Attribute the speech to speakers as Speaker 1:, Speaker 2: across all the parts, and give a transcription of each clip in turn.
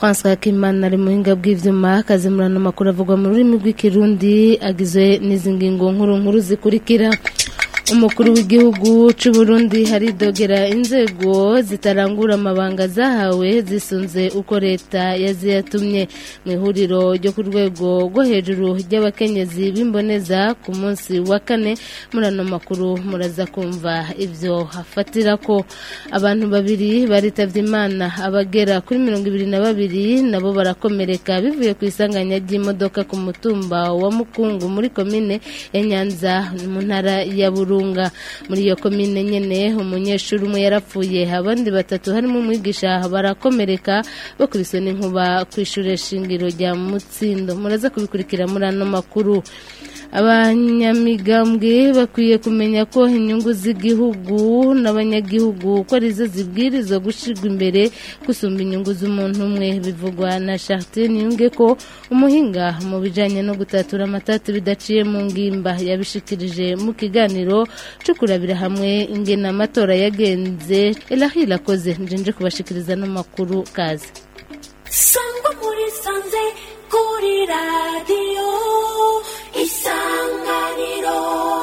Speaker 1: François Kimana ari muhinga bw'ivyuma akazimurana amakuru avugwa mu rurimi rw'ikirundi agizwe n'izi ngingo nkuru nkuru zikurikira umukuru w'igihugu cy'u Burundi haridogera inzego zitarangura amabanga zahawe zisunze uko leta yaziyatumye mu ihuriro ryo ku rwego rwo hejuru ry'abakenyezi b'imboneza ku munsi wa kane muri ano makuru muraza kumva ibyo hafatira ko abantu babiri baritavye imana abagera kuri mirongo ibiri na babiri nabo barakomereka bivuye ku isanganya ry'imodoka ku mutumba wa mukungu muri komine ya nyanza mu ntara ya burunga muri iyo komine nyene umunyeshuri umwe yarapfuye abandi batatu harimo umwigisha barakomereka bakubiswe n'inkuba ku ishure shingiro rya mutsindo muraza kubikurikira muri ano makuru abanyamigambwe bakwiye kumenya ko inyungu z'igihugu n'abanyagihugu ko arizo zibwirizwa gushyirwa imbere gusumba inyungu z'umuntu umwe bivugwa na Chartine yunge ko umuhinga mu bijyanye no gutatura amatati bidaciye mu ngimba yabishikirije mu kiganiro cyo kurabira hamwe ingena amatora yagenze elahira akoze njenje kubashikiriza n'amakuru kazi
Speaker 2: sangwa muri sanze kuri radiyo isanganiro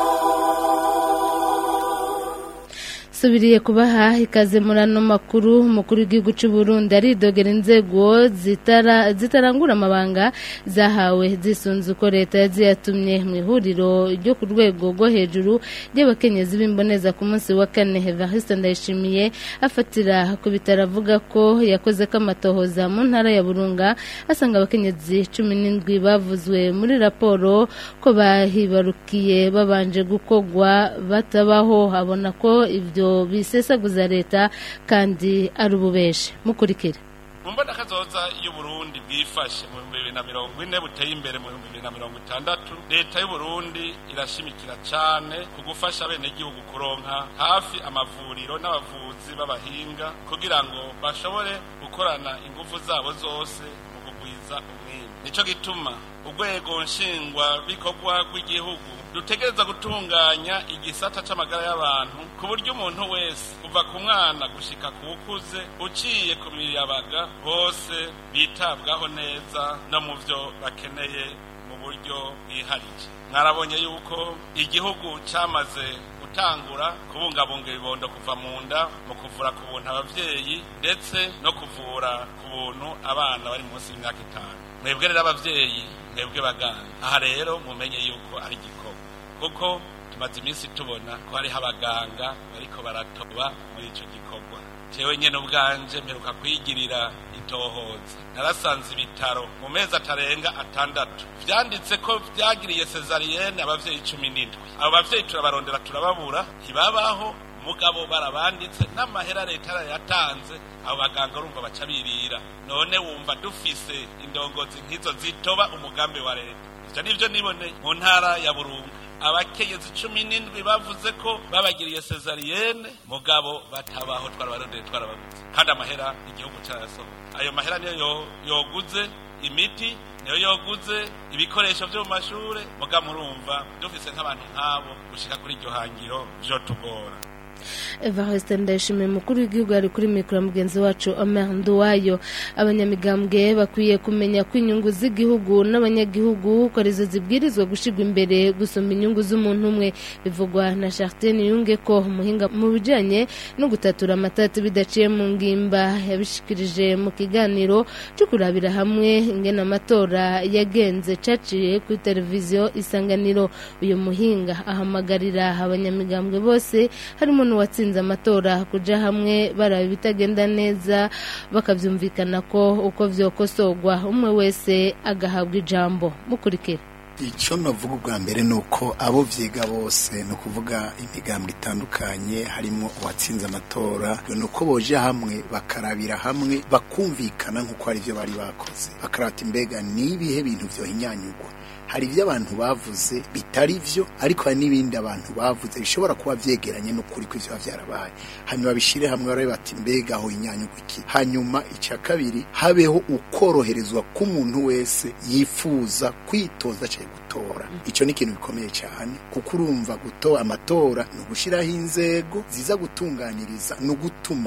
Speaker 1: subiriye kubaha ikaze muri ano makuru umukuru w'igihugu cy'u Burundi aridogera inzego zitara zitarangura amabanga zahawe zisunze uko leta yaziyatumye mu ihuriro ryo ku rwego rwo hejuru ry'abakenyezi b'imboneza ku munsi wa kane Evariste Ndayishimiye afatira ku bitaro avuga ko yakoze ko amatohoza mu ntara ya Burunga asanga abakenyezi cumi n'indwi bavuzwe muri raporo ko bahibarukiye babanje gukogwa batabaho abona ko ibyo bisesaguza leta kandi ari ububeshe mukurikire
Speaker 3: mu mbona kazoza y'uburundi bwifashe mu bihumbi bibiri na mirongo ine buteye imbere mu bihumbi bibiri na mirongo itandatu leta y'uburundi irashimikira cyane ku gufasha abenegihugu kuronka hafi amavuriro n'abavuzi b'abahinga kugira ngo bashobore gukorana ingufu zabo zose mu kugwiza umwimbu nico gituma urwego nshingwa bikorwa rw'igihugu dutegereza gutunganya igisata c'amagara y'abantu ku buryo umuntu wese kuva ku mwana gushika ku ukuze uciye ku miyabaga bose bitabwaho neza no mu vyo bakeneye mu buryo bwiharije mwarabonye yuko igihugu camaze gutangura kubungabunga ibibondo kuva mu nda mu kuvura ku buntu abavyeyi ndetse no kuvura ku buntu abana bari munsi y'imyaka itanu mwebwe rero abavyeyi mwebwe baganga aha rero mumenye yuko ari igikorwa kuko tumaze iminsi tubona ko hariho abaganga bariko baratoba muri ico gikorwa jewe nyene ubwanje mperuka kwigirira itohoza narasanze ibitaro mu mezi atarenga atandatu vyanditse ko vyagiriye sezariyene abavyeyi cumi n'indwi abo bavyeyi turabarondera turababura ntibabaho mugabo barabanditse n'amahera leta yatanze abo baganga urumva baca birira none wumva dufise indongozi nk'izo zitoba umugambi wa leta ivyo nivyo niboneye mu ntara ya burunga abakenyezi cumi n'indwi bavuze ko babagiriye sezariyene mugabo batabaho twarabarondeye twarabaguze kandi amahera igihugu carasohoka ayo mahera niyo yoguze imiti niyo yoguze ibikoresho vyo mu mashure mugabo murumva dufise nk'abantu nk'abo gushika kuri iryo hangiro vyotugora
Speaker 1: Evariste Ndayishimiye mukuru w'igihugu ari kuri mikoro mugenzi wacu Omer Nduwayo abanyamigambwe bakwiye kumenya ko inyungu z'igihugu n'abanyagihugu ko arizo zibwirizwa gushirwa imbere gusumba inyungu z'umuntu umwe bivugwa na Chartine Yunge ko umuhinga mu bijanye no gutatura amatati bidaciye mu ngimba yabishikirije mu kiganiro cyo kurabira hamwe ingena amatora yagenze caciye kuri televiziyo isanganiro uyu muhinga ahamagarira abanyamigambwe bose harimo n'uwatsinze amatora kuja hamwe baraba ibitagenda neza bakavyumvikana ko uko vyokosorwa umwe wese agahabwa ijambo mukurikira
Speaker 4: icyo navuga ubwa mbere ni uko abo vyiga bose ni ukuvuga imigambwe itandukanye harimo uwatsinze amatora ni uko boje hamwe bakarabira hamwe bakumvikana nk'uko ari byo bari bakoze bakarata imbega ni ibihe bintu vyohinyanyugwa hari ibyo abantu bavuze bitari byo ariko hari n'ibindi abantu bavuze bishobora kuba byegeranye n'ukuri ko ivyo vyarabaye hanyuma bishire hamwe barabe bati mbega aho inyanyugwa iki hanyuma icya kabiri habeho ukoroherezwa k'umuntu wese yifuza kwitoza cyangwa gutora icyo ni ikintu gikomeye cyane kuko urumva gutora amatora ni ugushiraho inzego ziza gutunganiriza no gutuma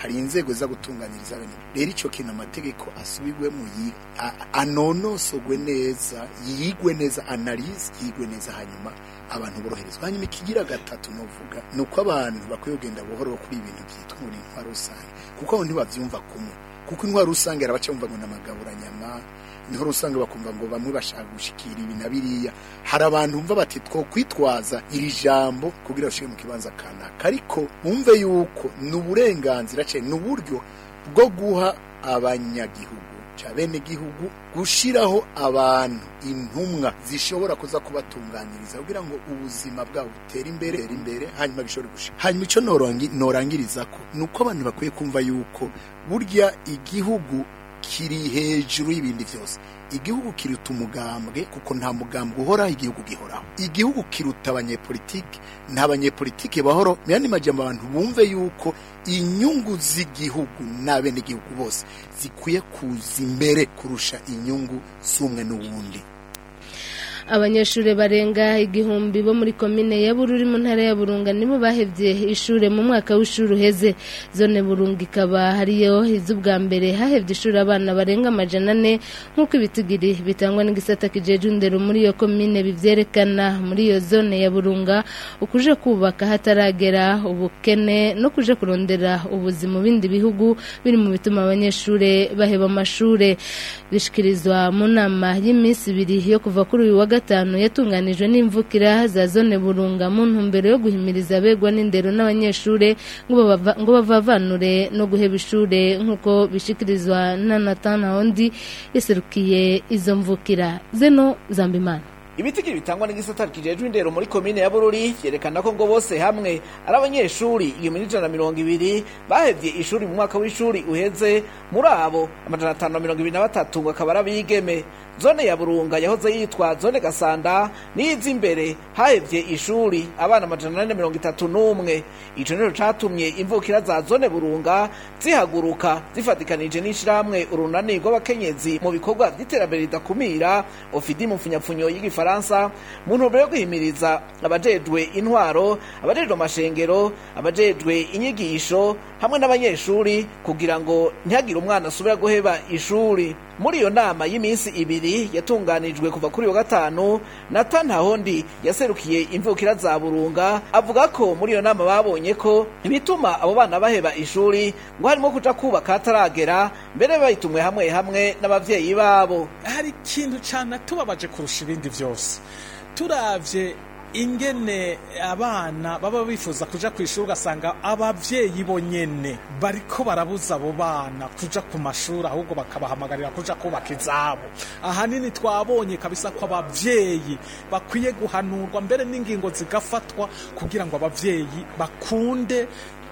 Speaker 4: hari inzego za gutunganyiriza bene rero ico kintu amategeko asubirwemo yi- a- anonosogwe neza yigwe neza analyse yigwe neza hanyuma abantu boroherezwa hanyuma ikigira gatatu novuga ni uko abantu bakwiye kugenda buhoro kuri ibintu byitwa ngo ni intwaro rusange kuko abo ntibavyumva kumwe kuko intwaro rusange arabaca bumva ngo n'amagaburanyama niho usanga bakumva ngo bamwe bashaka gushikira ibi na biriya hari abantu bumva bati two kwitwaza iri jambo kugira bashike mu kibanza kanaka ariko bumve yuko ni uburenganzira cyane ni uburyo bwo guha abanyagihugu ca bene gihugu gushiraho abantu intumwa zishobora kuza kubatunganiriza kugira ngo ubuzima bwabo butere imbere butere imbere hanyuma bishobore gushika hanyuma ico norangi- norangirizako ni uko abantu bakwiye kumva yuko burya igihugu kiri hejuru y'ibindi byose igihugu kiruta umugambwe kuko nta mugambwe uhoraho igihugu gihoraho igihugu kiruta abanyepolitike nta banyepolitike bahoro mu yandi majambo abantu bumve yuko inyungu z'igihugu n'abenegihugu bose zikwiye kuza imbere kurusha inyungu z'umwe n'uwundi
Speaker 1: abanyeshuri barenga igihumbi bo muri komine ya bururi mu ntara ya burunga nibo bahevye ishure mu mwaka w'ishuri uheze zone burunga ikaba hariyo iz'ubwa mbere hahevye ishuri abana barenga amajana ane nk'uko ibitigiri bitangwa n'igisata kijeje indero muri iyo komine bivyerekana muri iyo zone ya burunga ukuje kubaka hataragera ubukene no kuje kurondera ubuzi mu bindi bihugu biri mu bituma abanyeshure baheba amashure bishikirizwa mu nama y'iminsi ibiri yo kuva kuri uyu wa gatanu yatunganijwe n'imvukira za zone burunga mu ntumbero yo guhimiriza abegwa n'indero n'abanyeshure ngo bava- ngo bavavanure no guheba ishure nk'uko bishikirizwa na Nathan Hondi yaserukiye izo mvukira zeno Zambimana
Speaker 5: ibitigiri bitangwa n'igisata kijejwe indero muri komine ya bururi vyerekana ko ngo bose hamwe ari abanyeshuri igihumbi n'ijana na mirongo ibiri bahevye ishuri mu mwaka w'ishuri uheze muri abo amajana atanu na mirongo ibiri na batatu ngo akaba ari abigeme zone ya burunga yahoze yitwa zone gasanda niyiza imbere hahevye ishuri abana amajana ane na mirongo itatu n'umwe ico nico catumye imvukira za zone burunga zihaguruka zifatikanije n'ishirahamwe urunani rw'abakenyezi mu bikorwa vy'iterambere ridakumira ofidi mu mfunyapfunyo y'igifaransa mu ntumbero yo guhimiriza abajejwe intwaro abajejwe amashengero abajejwe inyigisho hamwe n'abanyeshuri kugira ngo ntihagire umwana asubira guheba ishuri muri iyo nama y'iminsi ibiri yatunganijwe kuva kuri wa gatanu Nathan Hahondi yaserukiye imvukira za Burunga avuga ko muri iyo nama babonye ko ibituma abo bana baheba ishuri ngo harimo kuja kubaka hataragera mbere bayitumwe hamwe hamwe n'abavyeyi babo
Speaker 6: hari ikintu cyane tubabaje kurusha ibindi byose turavye ingene abana baba bifuza kuja ku ishuri ugasanga abavyeyi bo nyene bariko barabuza abo bana kuja ku mashuri ahubwo bakabahamagarira kuja kubaka izabo ahanini twabonye kabisa ko abavyeyi bakwiye guhanurwa mbere n'ingingo zigafatwa kugira ngo abavyeyi bakunde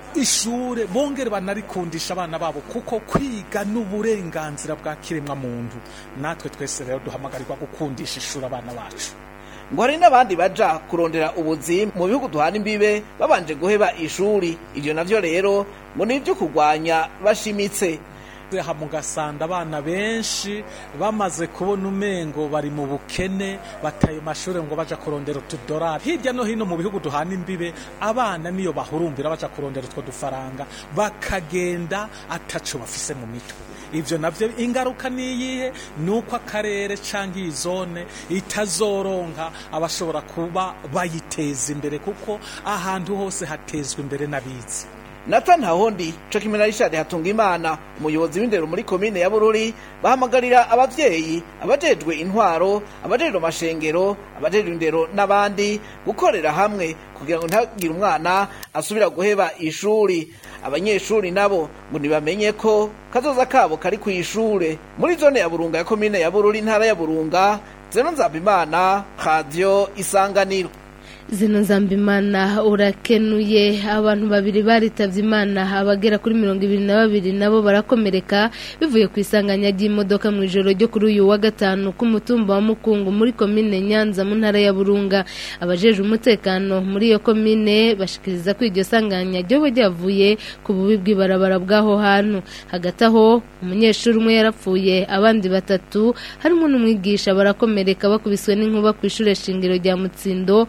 Speaker 6: ishure bongere banarikundisha abana babo kuko kwiga n'uburenganzira bwa kiremwa muntu natwe twese rero duhamagarirwa gukundisha ishuri abana bacu
Speaker 5: ngo hari n'abandi baja kurondera ubuzi mu bihugu duhana imbibe babanje guheba ishuri ivyo navyo rero ngo ni ivyo kurwanya bashimitse
Speaker 6: aha mu gasanda abana benshi bamaze kubona umengo bari mu bukene bataye amashuri ngo baja kurondera utudorari hirya no hino mu bihugu duhana imbibe abana niyo bahurumbira baja kurondera utwo dufaranga bakagenda ataco bafise mu mitwe ivyo navyo ingaruka niyihe ni uko akarere canke iyi zone itazoronka abashobora kuba bayiteza imbere kuko ahantu hose hatezwa imbere n'abizi
Speaker 5: Nathan Hahondi co kimwe na Richard Hatungimana umuyobozi w'indero muri komine ya Bururi bahamagarira abavyeyi abajejwe intwaro abajejwe amashengero abajejwe indero n'abandi gukorera hamwe kugira ngo ntagire umwana asubira guheba ishuri abanyeshuri nabo ngo ntibamenye ko kazoza kabo kari ku ishure muri zone ya Burunga ya komine ya Bururi intara ya Burunga Zeno Nzabimana Radio Isanganiro
Speaker 1: zino nzambimana urakenuye abantu babiri baritavye imana abagera kuri mirongo ibiri na babiri nabo barakomereka bivuye ku isanganya ry'imodoka mu ijoro ryo kuri uyu wa gatanu ku mutumba wa mukungu muri komine nyanza mu ntara ya burunga abajejwe umutekano muri iyo komine bashikiriza ko iryo sanganya ryoba ryavuye ku bubi bw'ibarabara bw'aho hantu hagati aho umunyeshuri umwe yarapfuye abandi batatu harimo n'umwigisha barakomereka bakubiswe n'inkuba ku ishure shingiro rya mutsindo muri iyo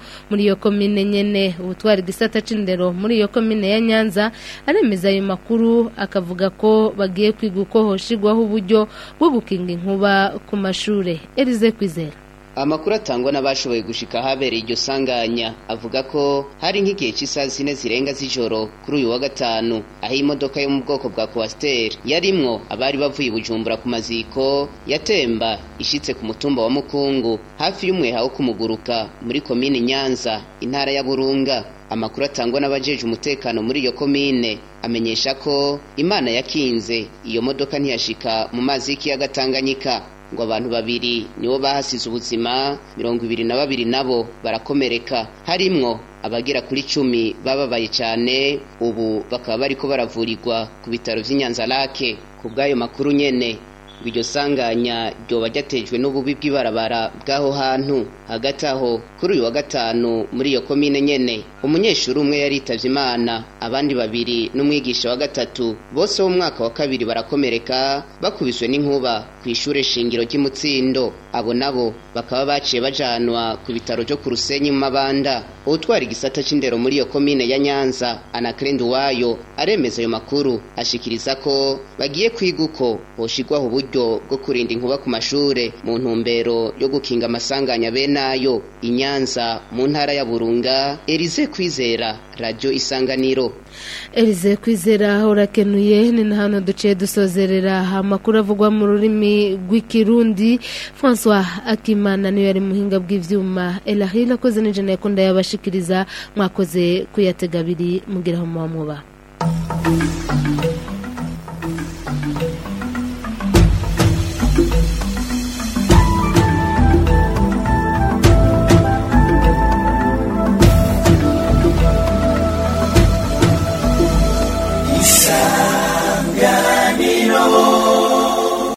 Speaker 1: iyo komine nyene ubutwara igisata c'indero muri iyo komine ya Nyanza aremeza ayo makuru akavuga ko bagiye kwiga uko hoshigwaho uburyo bwo gukinga inkuba ku mashure Elize Kwizera
Speaker 7: amakuru atangwa n'abashoboye gushika ahabereye iryo sanganya avuga ko hari nk'igihe cy'isaha zine zirenga z'ijoro kuri uyu wa gatanu aho imodoka yo mu bwoko bwa kwasiteri yarimwo abari bavuye i bujumbura ku maziko yatemba ishitse ku mutumba wa mukungu hafi y'umweha wo kumuguruka muri komine nyanza intara ya burunga amakuru atangwa n'abajeje umutekano muri iyo komine amenyesha ko imana yakinze iyo modoka ntiyashika mu mazi y'ikiyaga tanganyika ngo abantu babiri nibo bahasize ubuzima mirongo ibiri na babiri nabo barakomereka harimwo abagera kuri cumi bababaye cyane ubu bakaba bariko baravurirwa ku bitaro vy'inyanza lake ku bw'ayo makuru nyene ngo iryo sanganya ryoba ryatejwe n'ububi bw'ibarabara bw'aho hantu hagati aho kuri uyu wa gatanu muri iyo komine nyene umunyeshuri umwe yaritavye imana abandi babiri n'umwigisha wa gatatu bose bo mu mwaka wa kabiri barakomereka bakubiswe n'inkuba ku ishure shingiro ry'imutsindo abo nabo bakaba baciye bajanwa ku bitaro vyo ku rusenyi mu mabanda uwutwara igisata c'indero muri iyo komine ya nyanza anakrend wayo aremeza ayo makuru ashikiriza ko bagiye kwiga uko hoshigwaho uburyo bwo kurinda inkuba ku mashure mu ntumbero yo gukinga amasanganya benayo inyanza mu ntara ya burunga erize kwizera radio isanganiro
Speaker 1: Elize kwizera urakenuye ni na hano duciye dusozerera amakuru avugwa mu rurimi rw'ikirundi François Akimana niyo yari muhinga bw'ivyuma Elahila akoze n'ijana yakunda yabashikiriza mwakoze kuyatega abiri mugiraho muba mwuba